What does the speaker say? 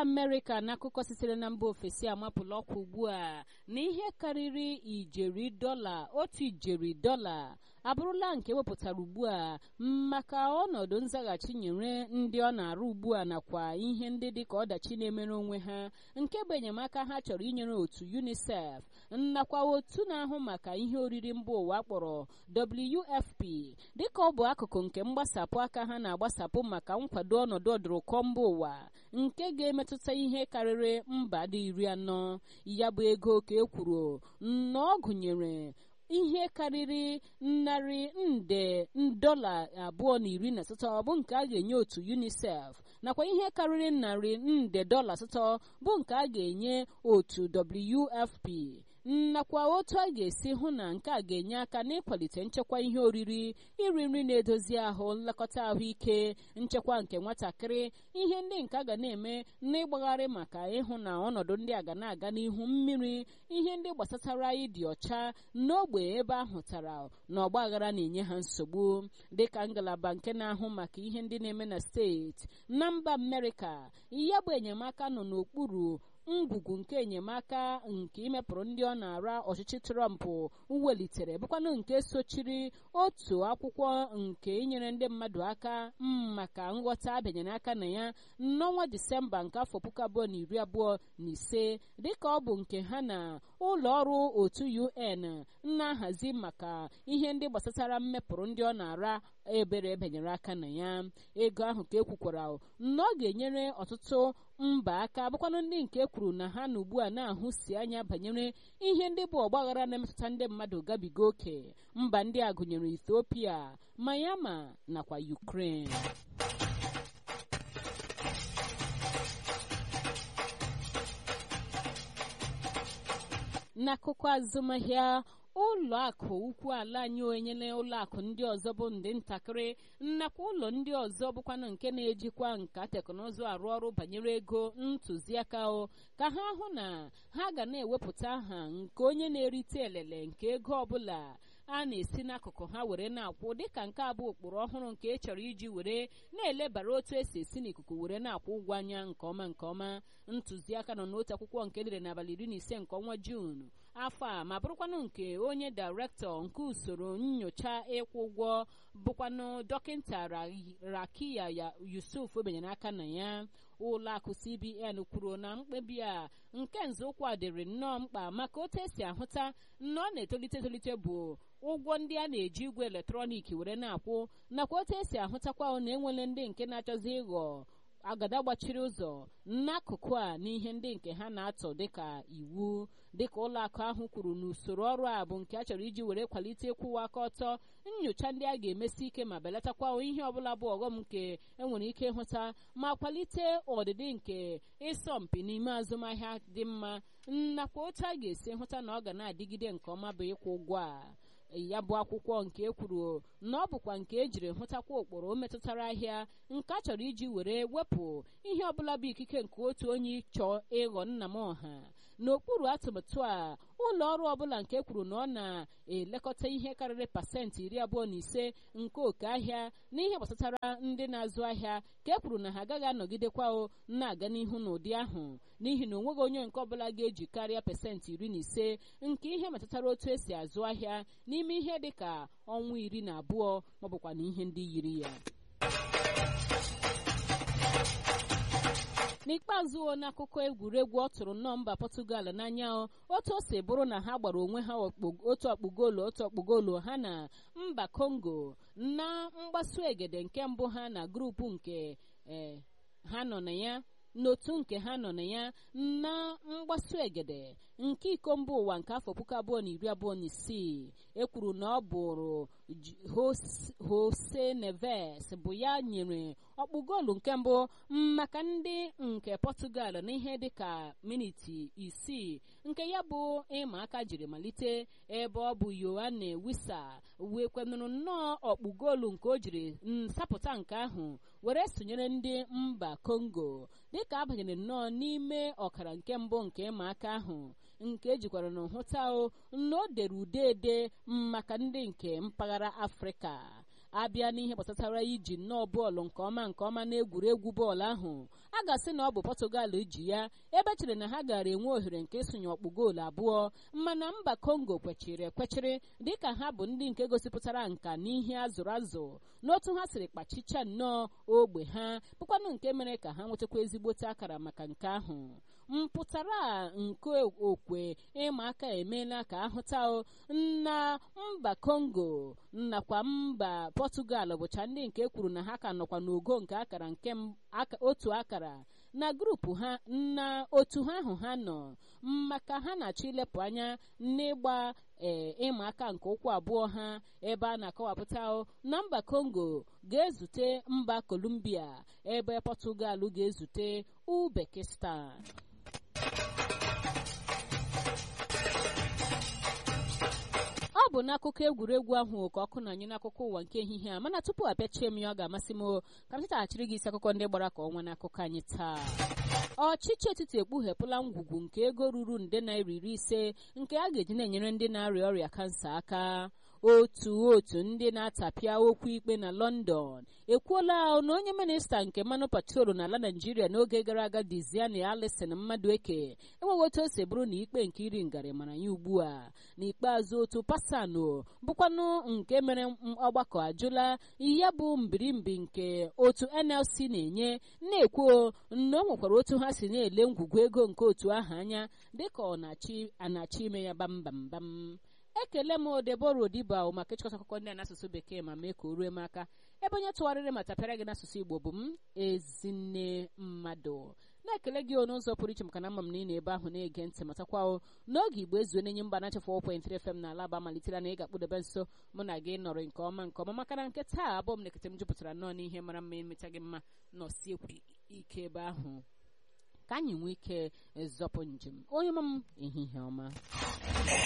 amerịka n'akụkọ sitere na mba ofesi amapụla ọkwa ugbu a na ihe karịrị ijeri dọla otu ijeri dọla abụrụla nke wepụtara ugbu a maka ọnọdụ nzaghachi nyere ndị ọ na-arụ ugbu a nakwa ihe ndị dị ka ọdachi na-emere onwe ha nke bụ enyemaka ha chọrọ inyere otu unicef nakwa otu na-ahụ maka ihe oriri mba ụwa kpọrọ wfp dịka ọ bụ akụkụ nke mgbasapụ aka ha na-agbasapụ maka nkwado ọnọdụ ọdụrụkọ mba ụwa nke ga-emetụta ihe karịrị mba dị iri anọ ya bụ ego ka e kwuru na ọ gụnyere ihe karịrị narị nde dọla abụọ na iri na asatọ bụ nke a ga-enye otu unicef nakwa ihe karịrị narị nde dọla asatọ bụ nke a ga-enye otu wfp nakwa otu a ga-esi hụ na nke a ga-enye aka n'ịkwalite nchekwa ihe oriri iri nri na-edozi ahụ nlekọta ahụike nchekwa nke nwatakịrị ihe ndị nke a ga na-eme n'ịgbagharị maka ịhụ na ọnọdụ ndị a ga na-aga n'ihu mmiri ihe ndị gbasatara ịdị ọcha n'ogbe ebe ahụtara na ọgbaghara na-enye ha nsogbu dịka ngalaba nke na-ahụ maka ihe ndị na-eme na steeti na mba amerịka ya bụ enyemaka nọ n'okpuru ngwugwu nke enyemaka nke imepụrụ ndị ọ na-ara ọchịchị trọmp welitere bụkwanụ nke sochiri otu akwụkwọ nke inyere ndị mmadụ aka maka nghọta abịanyere aka na ya n'ọnwa disemba nke afọ puku abụọ na iri abụọ na ise dịka ọ bụ nke ha na ụlọ ọrụ otu un na-ahazi maka ihe ndị gbasatara mmepụrụ ndị ọ na-ara ebere ebenyere aka na ya ego ahụ ka ekwukwara na ọ ga-enyere ọtụtụ mba aka bụkwanụ ndị nke kwuru na ha na ugbu a na-ahụsi anya banyere ihe ndị bụ ọgbaghara na-emetụta ndị mmadụ gabiga oke mba ndị a gụnyere ethiopia mayama nakwa ukraine n'akụkọ azụmahịa ụlọ akụ ukwu ala anyị enyela ụlọ akụ ndị ọzọ bụ ndị ntakịrị nakwa ụlọ ndị ọzọ bụkwanụ nke na-ejikwa nka teknụzụ arụ ọrụ banyere ego ntụziaka o ka ha hụ na ha ga na-ewepụta aha nke onye na-erite elele nke ego ọbụla a na-esi n'akụkụ ha were na-akwụ dịka nke a bụ ụkpụrụ ọhụrụ nke ị chọrọ iji were na-elebara otu esi esi n'ikuku were na-akwụ ụgwọ anya nke ọma nke ọma ntụziaka nọ n'otu akwụkwọ nke edere n'abalị iri na ise nke ọnwa juun afọ a ma bụrụkwanụ nke onye dairektọ nke usoro nyocha ịkwụ ụgwọ bụkwanụ dọkịta rakiya ya yusuf obenyere aka na ya ụlọ akụ cbn kwuru na mkpebi a nke nzọụkwụ a dịrị nnọọ mkpa maka otu esi ahụta na ọ na-etolite etolite bụ ụgwọ ndị a na-eji igwe eletrọniki were na-akwụ nakwa otu esi ahụtakwa na enwele ndị nke na-achọzi ịghọ agada gbachiri ụzọ n'akụkụ a n'ihe ndị nke ha na-atọ dịka iwu dịka ụlọ akụ ahụ kwuru na usoro ọrụ a bụ nke a chọrọ iji were kwalite ịkwụwa aka ọtọ nyocha ndị a ga-emesi ike ma belatakwa ihe ọbụla bụ ọghọm nke enwere ike ịhụta ma kwalite ọdịdị nke ịsọmpi n'ime azụmahịa dị mma nakwa otu a ga-esi hụta na ọ ga na-adịgide nke ọma bụ ịkwụ ụgwọ a ya bụ akwụkwọ nke ekwuru na ọ bụkwa nke ejiri hụtakwa ụkpụrụ metụtara ahịa nke a chọrọ iji were wepụ ihe ọbụla bụ ikike nke otu onye chọọ ịghọ nna m ọha n'okpuru atụmatụ a ụlọ ọrụ ọbụla nke kwuru na ọ na-elekọta ihe karịrị pasentị iri abụọ na ise nke oke ahịa n'ihe gbasatara ndị na-azụ ahịa ka e kwuru na ha agaghị anọgidekwa na-aga n'ihu n'ụdị ahụ n'ihi na onweghị onye nke ọbụla ga-eji karịa pasentị iri na ise nke ihe metụtara otu esi azụ ahịa n'ime ihe dị ka ọnwa iri na abụọ maọbụkwa na ihe ndị yiri ya n'ikpeazụ n'akụkọ egwuregwu ọ tụrụ nnọọ mba pọtụgal n'anya otu o si bụrụ na ha gbara onwe ha otu ọkpụgoolu otu ọkpụgoolu ha na mba kongo na mgbasu egede nke mbụ ha na grupu nke ha nọ na ya n'otu nke ha nọ na ya na mgbasu egede nke iko mba ụwa nke afọ puku abụọ na iri abụọ na isii ekwuru na ọ bụrụ Jose Neves bụ ya nyere ọkpụ goolu nke mbụ maka ndị nke Portugal n'ihe dịka miniti isii nke ya bụ ịma aka jiri malite ebe ọ bụ Yohane Wissa wee kwenụrụ nnọọ ọkpụ goolu nke o jiri nsapụta nke ahụ were sonyere ndị mba Congo dịka abanyere nnọọ n'ime ọkara nke mbụ nke ịma aka ahụ nke ejikwara na nhụta na o dere ude ede maka ndị nke mpaghara afrịka abịa n'ihe gbasatara iji nnọọ bọọlụ nke ọma nke ọma n'egwuregwu bọọlụ ahụ a ga-asị na ọ bụ Portugal ji ya ebe chere na ha gara enwe ohere nke ịsụnye ọkpụ goolu abụọ mana mba Congo kwechiri ekwechiri dịka ha bụ ndị nke gosipụtara nka n'ihe azụrụ azụ n'otu ha siri kpachicha nnọọ ogbe ha bụkwanụ nke mere ka ha nwetakwa ezigbote akara maka nke ahụ mpụtara nke okwe ịma aka emeela ka ahụta na mba Congo nakwa mba Portugal bụcha ndị nke kwuru na ha ka nọkwa n'ogo nke akara nke otu akara na grupu ha na otu ha ahụ ha nọ maka ha na-achọ ilepụ anya n'ịgba ee ịma aka nke ụkwụ abụọ ha ebe a na-akọwapụta na mba Congo ga-ezute mba Colombia ebe Portugal ga-ezute Uzbekistan ọ bụ n'akụkọ egwuregwu ahụ ka ọkụ na-anyụ n'akụkọ ụwa nke ehihie a mana tupu apịachie m ya ọ ga-amasị m ka m chetaghachiri gị isi akụkọ ndị gbara ka ọnwa n'akụkọ anyị taa ọchịchị etiti ekpughepụla ngwugwu nke ego ruru nde naira iri ise nke a ga-eji na-enyere ndị na-arịa ọrịa kansa aka otu otu ndị na-atapịa okwu ikpe na London ekwuola na onye minista nke mmanụ patrolu n'ala Naịjirịa n'oge gara aga Diziani Alison Mmadueke enweghị otu o si bụrụ na ikpe nke iri ngarị mara ya ugbu a n'ikpeazụ otu pasano bụkwanụ nke mere ọgbakọ ajụla ya bụ mbirimbi nke otu NLC na-enye na-ekwu na o nwekwara otu ha si na-ele ngwugwu ego nke otu ahụ anya dịka ọ na-achọ ime ya bambambam ekele m Debora Odiba maka ịchịkọta akụkọ ndị a n'asụsụ bekee ma mee ka o rue m aka ebe onye tụgharịrị ma tapịara gị n'asụsụ Igbo bụ m ezinne mmadụ na-ekele gị n'ụzọ pụrụ iche maka na ama m na ị na-ebe ahụ na-ege ntị matakwa n'oge Igbo ezuo na-enye mba na-achafụ 4.3 FM na alaba malitere na ị ga-akpụdebe nso mụ na gị nọrọ nke ọma nke ọma maka na nke taa abụọ m na-ekete m jupụtara nnọọ n'ihe mara mma emecha gị mma nọsiekwu ike ebe ahụ ka anyị nwee ike zọpụ njem onye ma m ehihie ọma